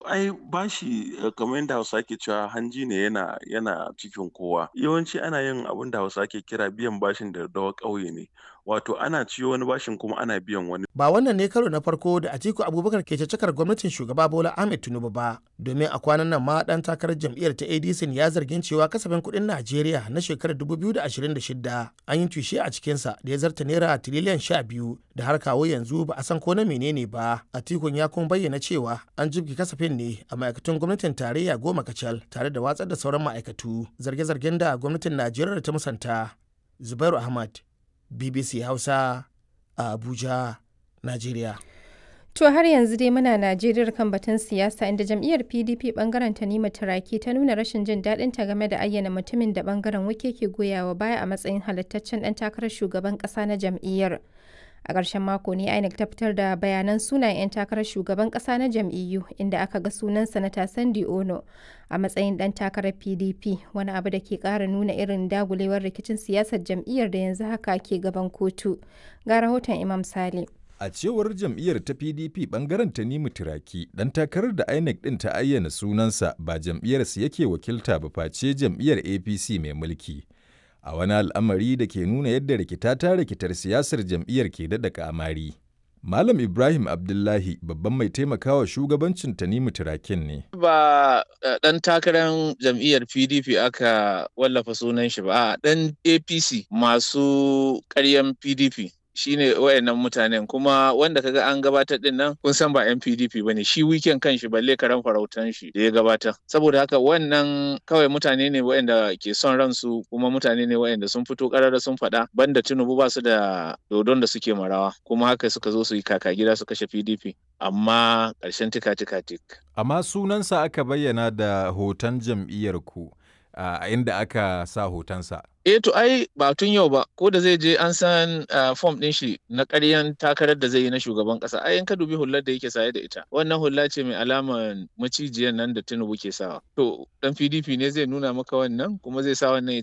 ai bashi kamar yadda Hausawa ke cewa hanji ne yana yana cikin kowa. Yawanci ana yin abin da Hausawa ke kira biyan bashin daddawa ƙauye ne. Wato ana ciyo wani bashin kuma ana biyan wani. Ba wannan ne karo na farko da Atiku Abubakar ke caccakar gwamnatin shugaba Bola Ahmed Tinubu ba, domin a kwanan nan ma dan takarar jam'iyyar ta ADC ya zargin cewa kasafin kuɗin Najeriya na shekarar 2026 an yi tushe a cikinsa da ya zarta naira tiriliyan 12 da har kawo yanzu ba a san ko na menene ba. Atikun ya kuma bayyana cewa an jibge kasafin ne a ma'aikatun gwamnatin tarayya goma kacal tare da watsar da sauran ma'aikatu. Zarge-zargen da gwamnatin Najeriya ta musanta. Zubairu Ahmad, BBC Hausa, a Abuja, Najeriya. To har yanzu dai muna Najeriya kan batun siyasa inda jam'iyyar PDP bangaren Tanima Turaki ta nuna rashin jin daɗin ta game da ayyana mutumin da bangaren wake ke goyawa baya a matsayin halittaccen ɗan takarar shugaban ƙasa na jam'iyyar. A ƙarshen mako ne INEC ta fitar da bayanan sunayen 'yan takarar shugaban ƙasa na jam'iyyu inda aka ga sunan sanata Sandi Ono a matsayin ɗan takarar PDP wani abu da ke ƙara nuna irin dagulewar rikicin siyasar jam'iyyar da yanzu haka ke gaban kotu. Ga rahoton Imam Sale. A cewar jam'iyyar ta PDP bangaren Tanimu Turaki, dan takarar da INEC din ta ayyana sunansa ba jam'iyyarsa yake wakilta ba face jam'iyyar APC mai mulki. A wani al'amari da ke nuna yadda rikita ta rikitar siyasar jam'iyyar ke daɗa kamari. Malam Ibrahim Abdullahi babban mai taimakawa shugabancin Tanimu Turakin ne. Ba ɗan takarar jam'iyyar PDP aka wallafa sunan shi ba, ɗan APC masu ƙaryan PDP. shine wayannan mutanen kuma wanda kaga an gabatar din nan kun san ba yan PDP bane shi weekend kan shi balle karan farautan shi da ya gabatar saboda haka wannan kawai mutane ne wayanda ke son ransu kuma mutane ne wayanda sun fito karara sun faɗa banda Tinubu ba su da dodon da suke marawa kuma haka suka zo su yi kaka gida su kashe PDP amma ƙarshen tika tika tik Amma sunansa aka bayyana da hoton jam'iyyar ku a inda aka sa hotonsa. Eh to ai ba tun yau ba ko da zai je an san fom ɗin shi na ƙaryan takarar da zai yi na shugaban ƙasa ai in ka dubi hullar da yake saye da ita wannan hulla ce mai alaman macijiyar nan da Tinubu ke sawa to dan PDP ne zai nuna maka wannan kuma zai sa wannan